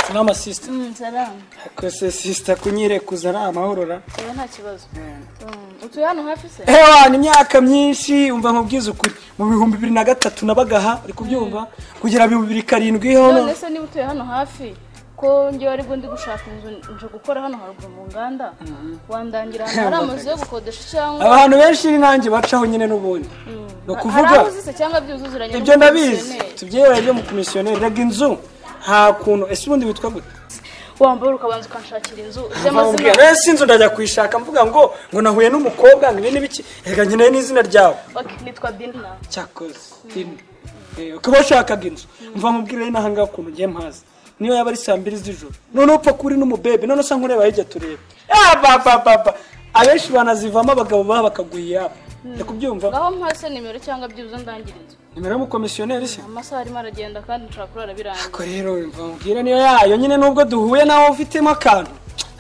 salama sister salamu kose sister kunyirekuza ari amahorora yewe nta kibazo utuye hano hafi se ewana imyaka myinshi umva nkubwiza ukuri mu bihumbi bibiri na gatatu nabagaha uri kubyumva kugera bihumbi bibiri karindwi hono none se niba utuye hano hafi ko ngewe aribwo ndi gushaka inzu nje gukora hano haruguru mu nganda wandangira ahantu hari amazu yo gukodesha cyangwa abantu benshi n'inkange bacaho nyine n'ubundi ni hari ukuvuga aho uzise cyangwa byuzuzuranye ibyo ndabizi tubyera ibyo mu komisiyoneri rega inzu nta kuntu ese ubundi witwa gute wambaye ukabanza ukanshakira inzu Nkamubwira, z'amazina "Eh, si inzu ndajya kuyishaka mvuga ngo ngo nahuye n'umukobwa ngo ibi ni biki reka nkeneye n'izina ryawe Ok, nitwa dina cyakoze dini Eh, ukaba washakaga inzu mva nkubwire n'aha ngaha ukuntu ngiye mpazi niyo yaba ari saa mbiri z'ijoro noneho upfa kuri n'umubebe noneho usa nkureba hirya tureba Ah, ba, ba, ba, ba. abenshi banazivamo abagabo baba bakaguha iyabo reka ubyumva ngaho mpase nimero cyangwa byibuze ndangira inzu nimero y'umukomisiyoneri se amasaha arimo aragenda kandi nshobora kurara birangiye ko rero mva nkubwire niyo yayo nyine nubwo duhuye nawe ufitemo akantu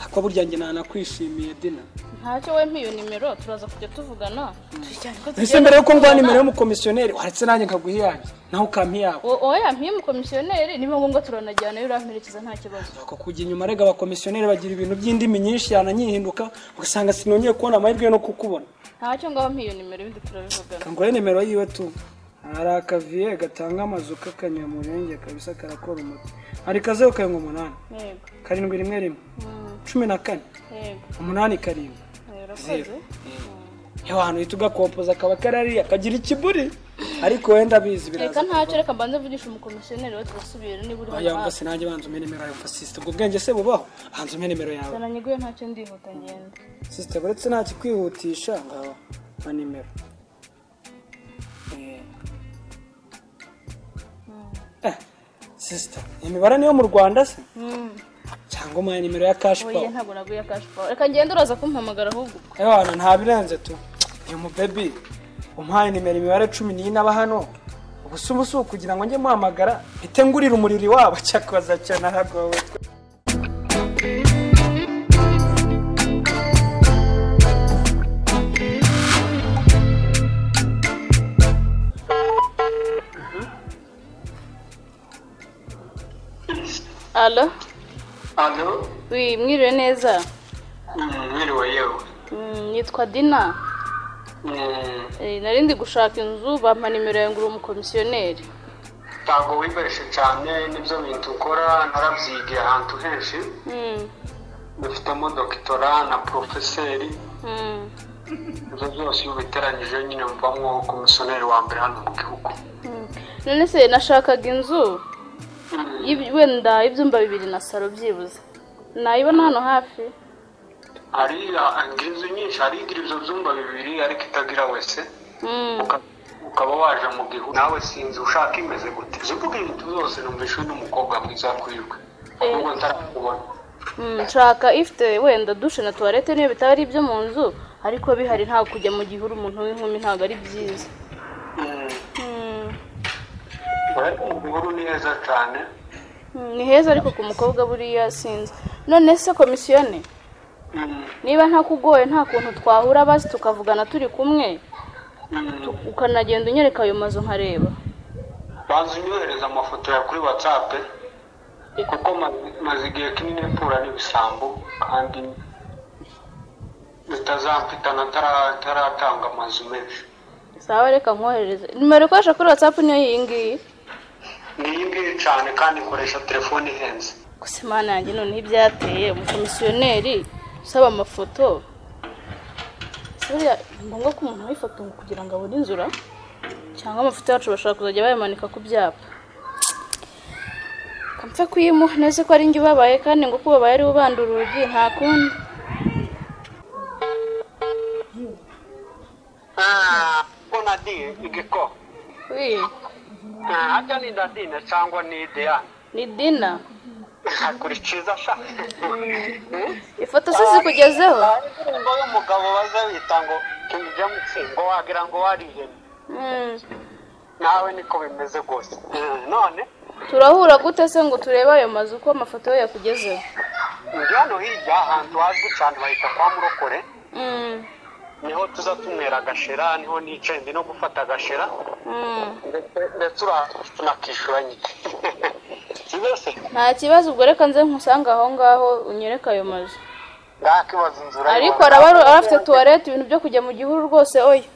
ako burya njye nanakwishimiye dina ntacyo we mpiyo nimero turaza kujya tuvugana tujyane ko ese mbere yuko nguha nimero y'umukomisiyoneri waretse nanjye nkaguha iyanjye nawe ukampa iyabo oya mpiye umukomisiyoneri niba ngombwa turanajyana uramperekeza nta kibazo ako kujya inyuma rega abakomisiyoneri bagira ibintu by'indimi nyinshi yananyihinduka ugasanga sinongeye kubona amahirwe yo no kukubona ntacyo ngaho mpiyo nimero ibindi turabivugana kanguhe nimero yiwe tu hari akaviye gatanga amazu k'akanyamurenge kabisa karakora umuti hari kazeru karindwi umunani yego karindwi rimwe rimwe Mm, cumi na kane yego umunani karindwi urakoze abantu uhita ugakompoza kaba karariya kagira ikiburi ariko wenda abizi reka biraza ntacyo reka mbanze mvugishe umukomisiyoneri we turasubira niba uri hano yamva hafi sinange banza umpe nimero yawe mfasisite ubwo bwenge se bubaho hanze umpe nimero yawe zana nyiguye ntacyo ndihuta ngenda sisite uretse nta kikwihutisha ngaho na nimero Eh. Eh, sisita imibare niyo mu rwanda se Mm. cyangwa umuhaye nimero ya kashi oya pawa ntabwo naguye akashi pawa reka ngende uraza kumpamagara ahubwo ewana nta birenze tu uyu mubebi umuhaye nimero imibare cumi n'iyi n'aba hano ubusuma usuba kugira ngo njye muhamagara mpite ngurira umuriro iwabo cyakoza cyane ahagowe alo Alo, wi mwiriwe neza mm, mwiriwe yewe. Mm, nitwa dina Mm, Eh, nari ndi gushaka inzu bampa nimero yawe ngo uri umukomisiyoneri Ntabwo wibarishe cyane n'ibyo bintu ukora narabyigiye ahantu henshi Mm, dufitemo dokitora na porofeseri mm, ibyo byose iyo ubiteranyije nyine muvamo komisiyoneri wa mbere hano mu gihugu mm. none se nashakaga inzu Mm, y'ibi- wenda y'ibyumba bibiri na saro byibuze nayibona hano hafi hari ngira inzu nyinshi hari igira ibyo byumba bibiri ariko itagira wese Mm, uka- ukaba waje mu gihugu nawe sinzi ushaka imeze gute izo mvuga ibintu byose numvishwe n'umukobwa mwiza kurirwe ahubwo ntarakubona mm, nshaka ifite wenda dushe na tuwarete niyo bitaba ari ibyo mu nzu ariko bihari ntabwo kujya mu gihuru umuntu w'inkumi ntabwo ari byiza Mm, Mm, urabona mu gihuru ni heza cyane mm, ni heza ariko ku mukobwa buriya sinzi none se komisiyone Mm, niba ntakugoye nta kuntu twahura basi tukavugana turi kumwe mm. ukanagenda unyereka ayo mazu nkareba banza unyohereza amafoto ya kuri watsapu kuko ma- maze igihe kinini mpura n'ibisambo kandi bitazampitana ataratanga amazu menshi sawa reka nkoherereze nimero ikoresha kuri watsapu niyo iyi ngiyi ni iyi ngiyi cyane kandi ikoresha telefone ihenze gusa imana yanjye noneho ibyateye umukomisiyoneri usaba amafoto Ese buriya ni ngombwa ko umuntu aha ifoto ngo kugira ngo abone inzura cyangwa amafoto yacu bashobora kuzajya bayamanika ku byapa kampfe kuyimuha neza ko ari njye ubabaye kandi ngo uko ubabaye ariwe ubanda urugi nta kundi ko nadiye igiko Wi, hajya ni nadine cyangwa ni ideyane ni dina akurikiza sha ifoto se zikugezeho indirimbo y'umugabo baza bita ngo kingi jamusi ngo wagira ngo warihemye Mm. nawe niko bimeze rwose none turahura gute se ngo turebe ayo mazu ko amafoto ye yakugezeho njya hano hirya ahantu hazwi cyane bahita kwa murokore Mm, niho tuza tunywera agashera niho nicaye ndi no gufata agashera mm. ndetse ndetse uranakishyura nyine kibazo nta kibazo ubwo reka nze nkusange aho ngaho unyereke ayo mazu ndakibaza inzira ariko araba aba afite tuwarete ibintu byo kujya mu gihuru rwose oya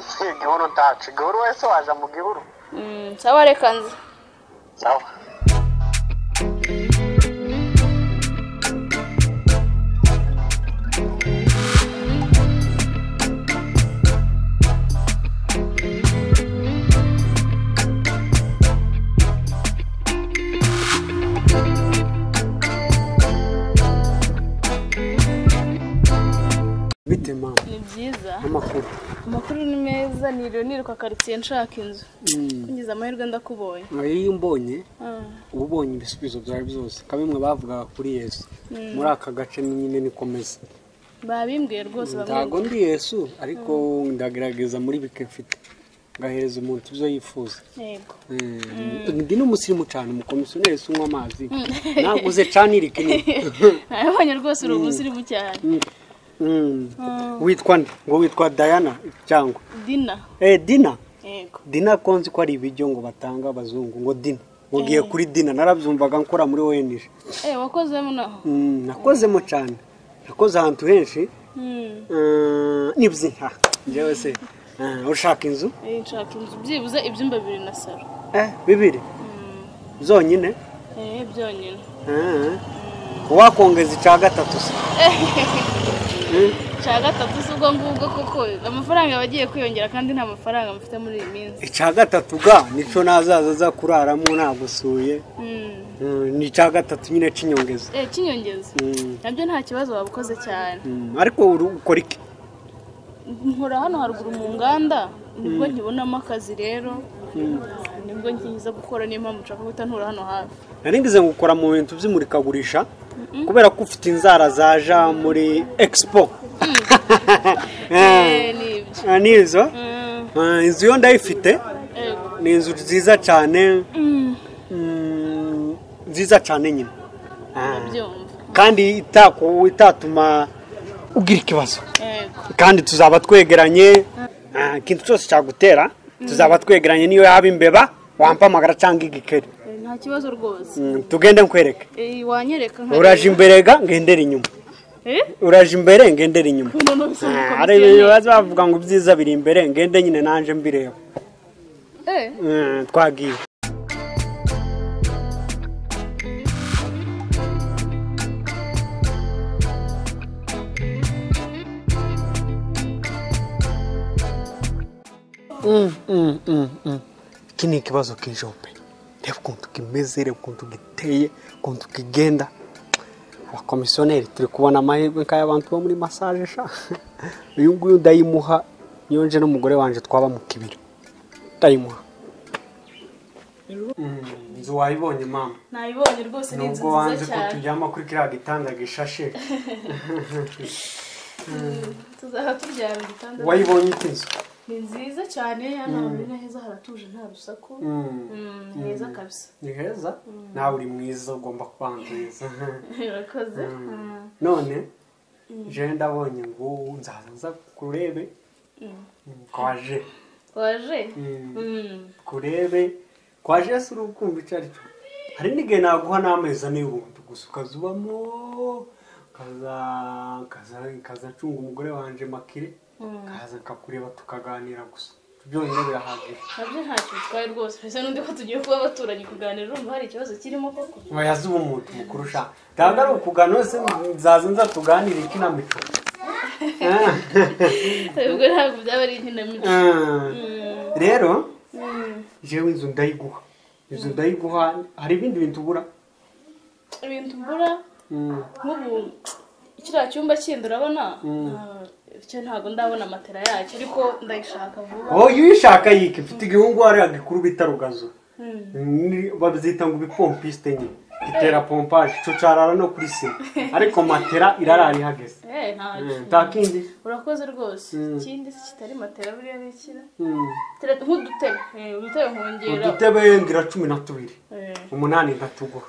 si igihuru ntacu igihuru wese waje mu gihuru Mm, sawa reka nze sawa bite mama ni byiza amakuru amakuru ni meza niriwe niruka karitsiye nshaka inzu ngize amahirwe ndakubonye nkaba iyo umbonye Ah, uba ubonye ibisubizo byawe byose nka bimwe bavugaga kuri yesu muri aka gace ni nyine nikomeza babimbwiye rwose ntago bamwe ndi yesu ariko ndagerageza muri bike mfite ngahereza umuntu ibyo yifuza yego Eh, ndi n'umusirimu cyane umukomisiyoneri si unywa amazi naguze cyane iri kinini nabonye rwose uri umusirimu cyane Mm. witwa nde ngo witwa dayana cyangwa dina eh dina yego dina konzi ko ari ibiryo ngo batanga abazungu ngo dina ngo ngiye kuri dina narabyumvaga nkora muri onj eh wakozemo naho Mm, nakozemo cyane nakoze ahantu henshi Mm, Eh, n'ibyinka njyewe se eh, ushaka inzu eh, nshaka inzu byibuze ibyumba bibiri na saro eh, bibiri zonyine eh byonyine Eh, wakongeza icya gatatu se cya gatatu si ubwo ngubwo koko amafaranga aba agiye kwiyongera kandi nta mafaranga mfite muri iyi minsi icya gatatu ga nicyo nazaza aza kuraramo nagusuye Mm. Eh, ni icya gatatu nyine cy'inyongeza eh kinyongeza Mm, nabyo nta kibazo wabukoze cyane mm, ariko uri ukora iki nkora hano haruguru mu nganda nibwo nkibonamo akazi rero nibwo nkiza gukora niyo mpamvu nshaka guhita ntura hano hafi nari ngize ngo ukora mu bintu by'imurikagurisha kubera ko ufite inzara zaja muri expo Eh, Eh, ni ibyo ah, nizo Mm, Ah, inzu yo ndayifite yego. ni inzu nziza cyane Mm, mm, nziza cyane nyine Ah, ndabyumva kandi itako- itatuma ugira ikibazo yego kandi tuzaba twegeranye ah, ikintu cyose cyagutera tuzaba twegeranye niyo yaba imbeba wampamagara cyangwa igikeri Eh, nta kibazo rwose Mm, tugende nkwereke Eh, wanyereka nkareba. uraje imbere ga ngendera inyuma Eh? uraje imbere ngendera inyuma Umuntu wese Ah, umukomisiyoneri. hari ibintu baza bavuga ngo ibyiza biri imbere ngende nyine nanje mbireba Eh, Mm, twagiye Mm, mm, mm, mm. iki ni ikibazo k'ijombe reba ukuntu kimeze reba ukuntu giteye ukuntu kigenda abakomisiyoneri turi kubona amahirwe nk'ay'abantu bo muri masaje sha uyu nguyu ndayimuha niyo nje n'umugore wanjye twaba mu kibiri ndayimuha inzu wayibonye mama nayibonye rwose ni inzu nubwo wanze nziza ko cyane tujyama kuri kiriya gitanda gishashe tuzaha turyama igitanda wayibonye ite inzu ni nziza cyane hano hantu ni heza haratuje nta rusaku Mm, Mm, ni heza kabisa ni heza nawe uri mwiza ugomba kuba mwiza urakoze none je ndabonye ngo nzaza nza kurebe Mm, kwaje waje Mm, Mm. kurebe kwaje si uri ukumva icyo ari cyo hari n'igihe naguha n'amezi ane y'ubuntu gusa ukazubamo ukaza- ukaza- ukaza acunga umugore wanje makire kaza nkakureba tukaganira gusa byonyine birahagije nabyo ntacyo bitwaye rwose mbese n'undi ko tugiye kuba abaturanyi kuganira urumva hari ikibazo kirimo koko ntayaze uba umuntu mukuru ushaka ntabwo ari ukugana wese nzaza nza tuganire ikinamico ubwo ntabwo byaba ari inkinamico rero jewe inzu ndayiguha inzu ndayiguha hari ibindi bintu ubura ibintu mbura Mm, nk'ubu kiriya cyumba kindi urabona Ah, cyo ntabwo ndabona matera yacyo ariko ndayishaka vuba wowe iyo uyishaka yike mfite igihungu hariya gikuru bita rugazo Mm. Ni- babyita ngo ibipompiste nyine itera pompaje icyo cyarara no kuri sima ariko matera irarara ihageze Eh, ntacyo. Mm, nta kindi urakoze rwose Mm. ikindi se kitari matera buriya bikira Mm. nk'udutebe Eh, udutebe nkongera udutebe ngira cumi na tubiri Eh. umunani ndatuguha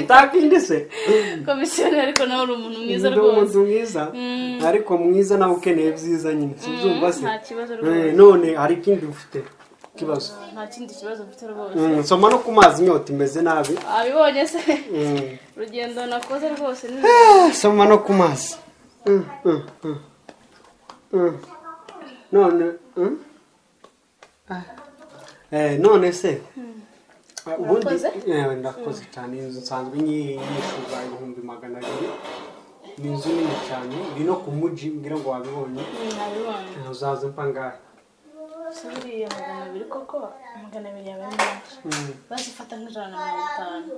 ntakindi se komisiyoneri ariko nawe uri umuntu mwiza Ndi rwose umuntu mwiza Mm. ariko mwiza nawe ukeneye byiza nyine Mm, sinzumva se nta kibazo Eh, rwose none hari ikindi ufite ikibazo nta kindi kibazo mfite rwose Mm, nsoma no ku mazi inyota imeze nabi abibonye se Mm. urugendo nakoze rwose ni Ah, nsoma no ku mazi Mm, mm, mm. Mm. none mm? Ah. Eh, none se Ah, ubundi Urakoze? Eh, ndakoze cyane iyi nzu nsanzwe nyi- yishyurwa ibihumbi magana abiri ni inzu nini cyane iri no ku mujyi mbwira ngo wabibonye abibonye Eh, uzaza mpa ngahe si buriya magana abiri koko magana abiri yawe ni menshi bazifata nk'ijana na mirongo itanu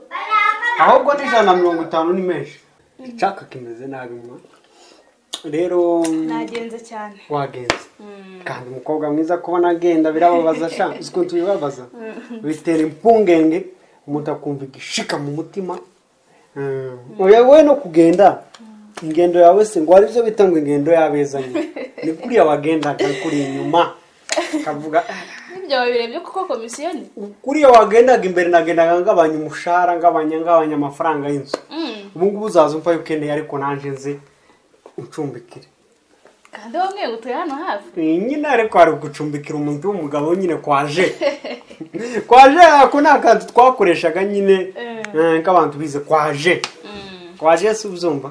ahubwo ni ijana na mirongo itanu ni menshi icyaka kimeze nabi mwa rero nagenze cyane wagenze kandi umukobwa mwiza kubona agenda birababaza sha uzi ukuntu bibabaza bitera impungenge umuntu akumva igishika mu mutima Mm. oya we no kugenda ingendo yawe se ngo hari ibyo bita ngo ingendo yabezanye ni kuriya wagendaga kuri inyuma akavuga "Ah, n'ibyo wabirebye kuko komisiyoni kuriya wagendaga imbere nagendaga ngabanya umushahara ngabanya ngabanya amafaranga y'inzu Mm. ubu ngubu uzaza umva yuko ukeneye ariko nanjye nze uncumbikire kandi wowe ngo utuye hano hafi Eh, nyine ariko hari gucumbikira umuntu w'umugabo nyine kwaje kwaje ako ni akantu twakoreshaga nyine eh, nk'abantu bize kwaje kwaje si uzumva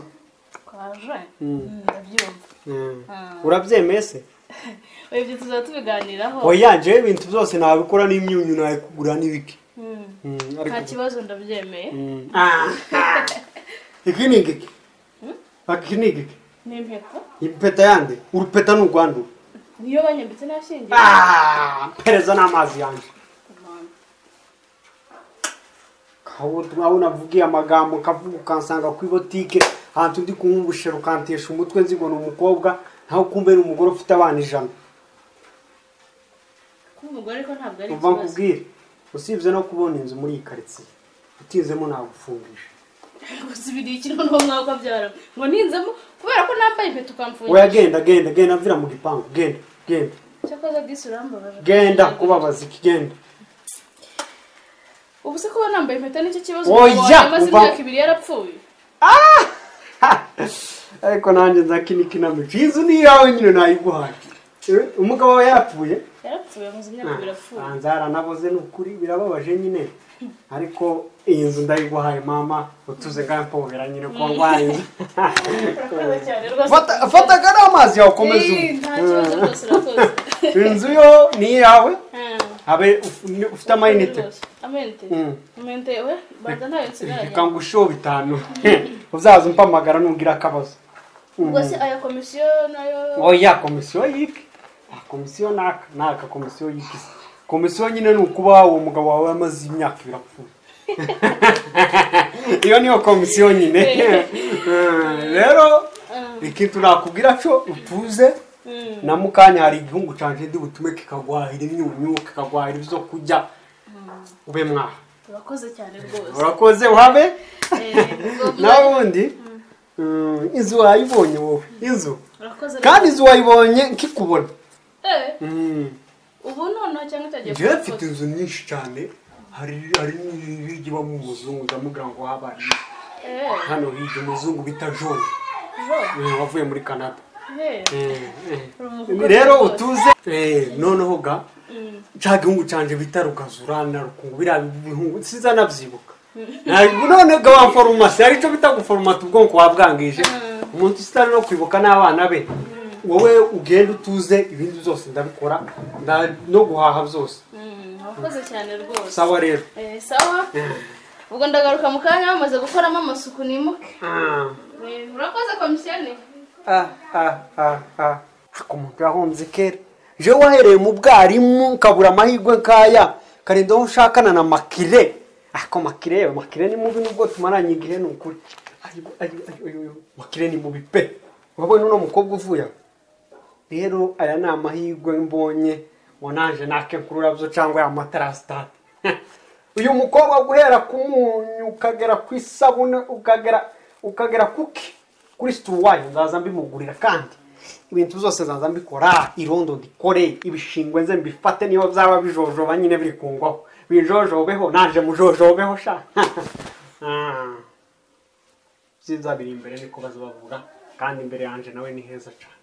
kwaje Mm, ndabyumva Eh, urabyemeye se ubu ibyo tuzaba tubiganiraho oya jewe ibintu byose nabikora n'imyunyu nayikugura n'ibiki Mm. Mm, nta ariko kibazo ndabyemeye Mm. Ah, ah. iki ni igiki iki ni igiki n'impeta impeta yande urupeta ni urwandura niyo banyambitse n'ashingiye Ah, mpereza n'amazi yanjye aho ubutumwa unavugiye amagambo ukavuga ukansanga ku ibotike ahantu ndi kunywa ubushera ukantesha umutwe nzi ngo ni umukobwa naho kumbe ni umugore ufite abana ijana kuba umugore ariko ntabwo ari umva ikibazo nkubwire usibye no kubona inzu muri iyi karitsiye utinzemo nagufungisha gusubiriye ikintu n'uwo mwaka byara ngo ninzemo kubera ko nambaye impeta ukamfungira oya genda genda genda mvira mu gipangu genda genda cyakoze disi urambabaje genda kubabaza iki genda ubu se kuba nambaye impeta nicyo kibazo Oya, umuntu yamaze umva- imyaka ibiri yarapfuye Ha! ariko nanjye nzakinikinamico iyi nzu ni iyawe nyine nayiguhaye Eh, umugabo wawe yarapfuye yarapfuye amaze imyaka ibiri apfuye Ah, nzaranaboze ni ukuri birababaje nyine ariko iyi nzu ndayiguhaye mama utuze ngampobera nyine ko ngwaye urakoze cyane rwose Fata- fataga n'amazi yawe ukomeze Eh, nta kibazo unywe rwose urakoze inzu yo ni iyawe Ah, habe uf- ni- ufite amayinite rwose. amayinite Mm. amayinite we banza ntayo nsigaranye reka ngusheho bitanu uzaza umpamagara nugira akabazo ubwo se aya komisiyo nayo oya komisiyo yiki Ah, komisiyo naka naka komisiyo yiki se. komisiyo nyine ni ukuba uwo mugabo wawe amaze imyaka ibiri apfuye iyo niyo komisiyo nyine Eh, rero ikintu nakubwira cyo utuze na mukanya hari igihungu canje ndi butume kikagwahira imyunyu kikagwahira ibyo kurya ube mwaha urakoze cyane rwose urakoze uhabe Eh, ubwo- nawundi mm, inzu wayibonye wowe inzu urakoze kandi rwose. inzu wayibonye nkikubona Eh, Mm. ubu noneho cyangwa utagiye njyewe kubikora? mfite inzu nyinshi cyane hari hari n'iryo ibamo umuzungu ndamubwira ngo wabaye Eh, hano hirya umuzungu bita jone jo, eh, wavuye muri canada eh. Eh, eh. Urumva rero rwose. utuze Eh, noneho ga cya gihungu cyanjye bita rukazurana rukungu biriya bihungu sinzanabyibuka Ntabwo- none ga wa foromasi aricyo bita guforomata ubwonko wabwangije umuntu usitari no kwibuka n'abana be wowe ugenda utuze ibindi byose ndabikora nda- no guhaha byose Mm, urakoze cyane rwose sawa rero Eh, sawa ubwo ndagaruka mu kanya bamaze gukoramo amasuku nimuke Ah, Eh, urakoze komisiyoni ah, ah, ah. Ariko umuntu yahombye kera je wahereye mu bwarimu ukabura amahirwe nkaya karinda aho ushakana na makire ako makire yewe makire ni mubi nubwo tumaranye igihe ni ukuri Ayibu, ayibu, ayibu, ayibu. makire ni mubi pe wabonye uno mukobwa uvuye aho? rero aya ni amahirwe mbonye ngo naje nake kururabyo cyangwa ya matarasitade uyu mukobwa guhera ku munyu ukagera ku isabune ukagera ukagera kuki kuri situwayi nzaza mbimugurira kandi ibintu byose nzaza mbikora irondo ndikore ibishingwe nze mbifate niba byaba bijojoba nyine biri kungwaho bijojobeho naje mujojobeho sha byiza biri imbere niko bavuga kandi imbere yanjye nawe ni heza cyane